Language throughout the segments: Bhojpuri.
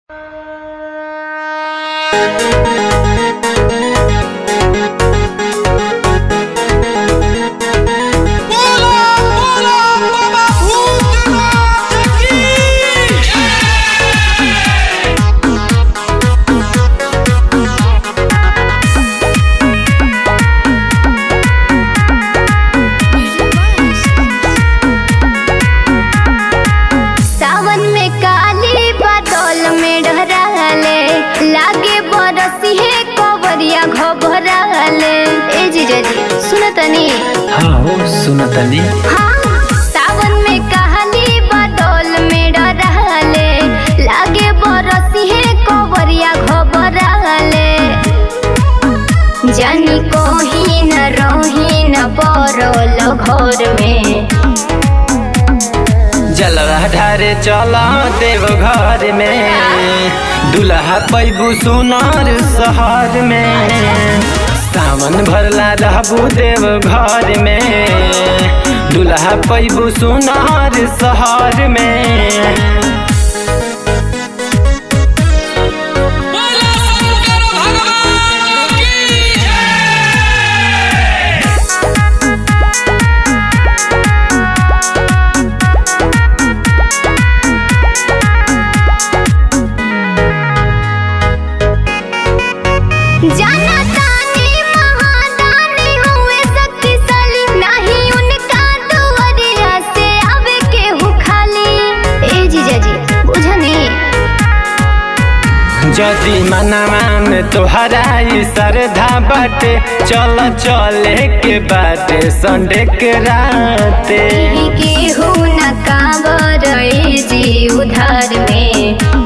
बोला बोला बाबा भूतनाथ की सावन में काली बादल में डहराले लागे बरसी है कवरिया घबराले ए जीजा जी सुन तनी हाँ हो सुनतनी हाँ सावन में काली बादल में डहराले लागे बरसी है कवरिया घबराले जानी कोही न रोही न परल घर में जलवा ढारे चल देव घर में दुल्हा पैबू सुनार शहर में सावन भरला रहबू देव घर में दुल्हा पैबू सुनार शहर में बोला शंकर भगवान की जय जाना तानी महादानी हुए शक्तिशाली नहीं उनका दुआरिया से आवे केहू खाली ए जीजा जी बुझनी जदि मनवा में तोहरा ई श्रद्धा बाटे चल चले के बाटे संडे के राते ई केहू न कावर ए जी उधार में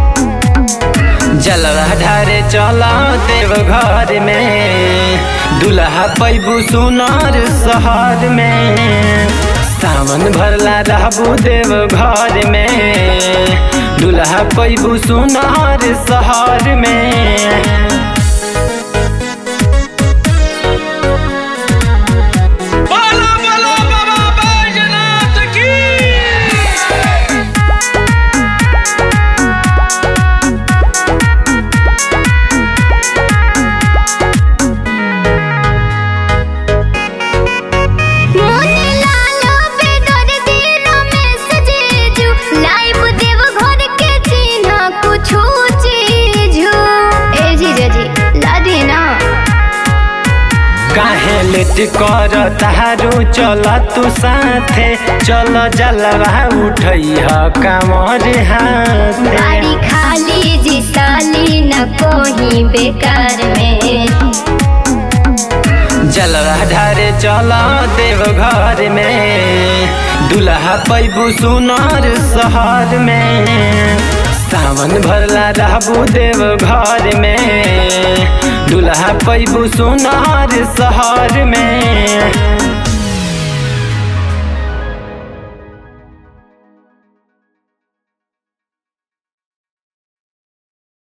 जलवा ढारे चल देव घर में दुल्हा पैबू सुनार शहर में सावन भरला रहबू देव घर में दुल्हा पैबू सुनार शहर में बोला बोला बाबा बैजनाथ की मोने लालो पे दर दिनो में सजेजू लाइव देव घर के चिन्ह कुछो चीजू ए जीजा जी ला देना काहे लेट कर तारू चल तू साथे चल जलवा उठैह कामर हाथे गाड़ी खाली जी साली न कोही बेकार में जलवा ढारे चल देव घर में दुल्हा पैबू सुनार शहर में सावन भरला रहबू देव घर में दुल्हा पैबू सुनार शहर में